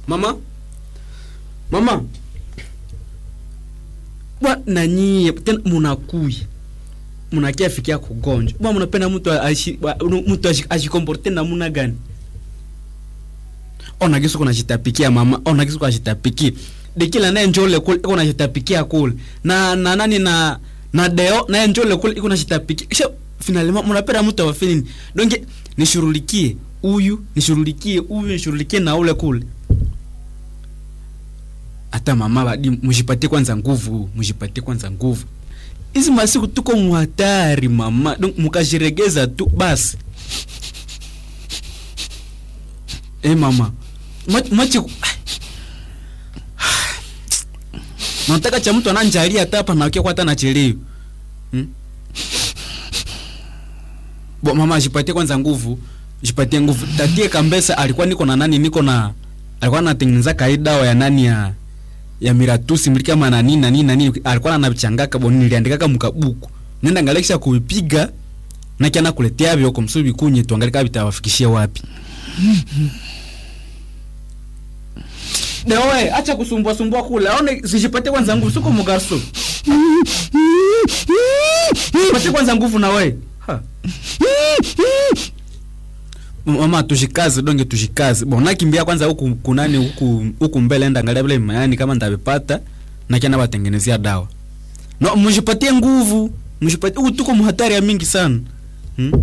mama mama bwa nanyie tena munakuya munakia fikia kugonjwa bwa munapenda mtu aishi bwa, mtu ashi- ashikomporte namuna gani ona kisu kunashitapikia mama ona kisu kunashitapikia dekila naye njole kule iko nashitapikia kule na na nani na na deo naye njole kule iko nashitapikia kisha finalema munapenda mtu awafanye nini donge nishurulikie huyu nishurulikie huyu nishurulikie na ule kule hata mama badi mshipatie kwanza nguvu mshipatie kwanza nguvu hizi masiku tuko muhatari mama donc mukashiregeza tu basi eh mama Mwa- mwache ku- nataka cha mtu ananjalia hata hapa nakia kwa hata nachelewa hmm? bo mama jipatie kwanza nguvu jipatie nguvu tatie kambesa alikuwa niko na nani niko na alikuwa anatengeneza kai dawa ya nani ya ya miratusi mliki kama na nini na nini na nini alikuwa anabichangaka bo niliandikaka mkabuku nenda ngalekisha kuipiga na kiana kuletea byo kumsubi kunye tuangalika bitawafikishia wapi Dewe, acha kusumbua sumbua kule. Aone sijipate kwanza nguvu, siko mugaso. Pate kwanza nguvu na we. Ha. Mama tushikaze donge tushikaze. Bon nakimbia kwanza huku kunani huku huku mbele enda angalia vile mayani kama ndavipata na kiana batengenezea dawa. No, mjipatie nguvu. Mjipatie huku tuko muhatari ya mingi sana. Hmm?